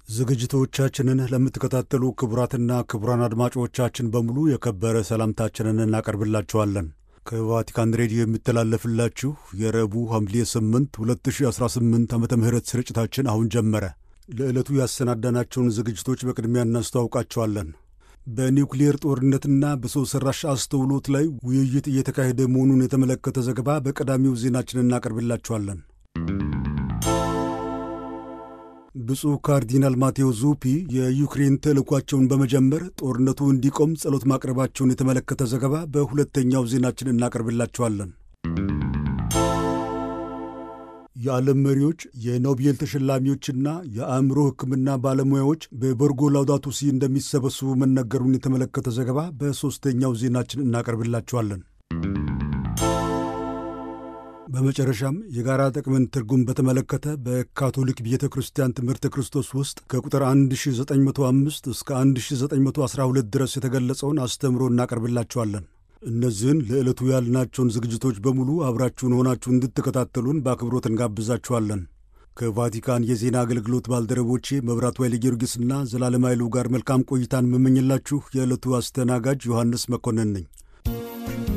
ዝግጅቶቻችንን ለምትከታተሉ ክቡራትና ክቡራን አድማጮቻችን በሙሉ የከበረ ሰላምታችንን እናቀርብላችኋለን። ከቫቲካን ሬዲዮ የሚተላለፍላችሁ የረቡዕ ሐምሌ 8 2018 ዓ ም ስርጭታችን አሁን ጀመረ። ለዕለቱ ያሰናዳናቸውን ዝግጅቶች በቅድሚያ እናስተዋውቃቸዋለን። በኒውክሌር ጦርነትና በሰው ሠራሽ አስተውሎት ላይ ውይይት እየተካሄደ መሆኑን የተመለከተ ዘገባ በቀዳሚው ዜናችን እናቀርብላችኋለን። ብፁዕ ካርዲናል ማቴዎ ዙፒ የዩክሬን ተልእኳቸውን በመጀመር ጦርነቱ እንዲቆም ጸሎት ማቅረባቸውን የተመለከተ ዘገባ በሁለተኛው ዜናችን እናቀርብላችኋለን። የዓለም መሪዎች የኖቤል ተሸላሚዎችና የአእምሮ ሕክምና ባለሙያዎች በቦርጎ ላውዳቱ ሲ እንደሚሰበስቡ መነገሩን የተመለከተ ዘገባ በሦስተኛው ዜናችን እናቀርብላችኋለን። በመጨረሻም የጋራ ጥቅምን ትርጉም በተመለከተ በካቶሊክ ቤተ ክርስቲያን ትምህርተ ክርስቶስ ውስጥ ከቁጥር 1905 እስከ 1912 ድረስ የተገለጸውን አስተምሮ እናቀርብላችኋለን። እነዚህን ለዕለቱ ያልናቸውን ዝግጅቶች በሙሉ አብራችሁን ሆናችሁ እንድትከታተሉን በአክብሮት እንጋብዛችኋለን። ከቫቲካን የዜና አገልግሎት ባልደረቦቼ መብራቱ ኃይለ ጊዮርጊስና ዘላለም ኃይሉ ጋር መልካም ቆይታን የምመኝላችሁ የዕለቱ አስተናጋጅ ዮሐንስ መኮንን ነኝ።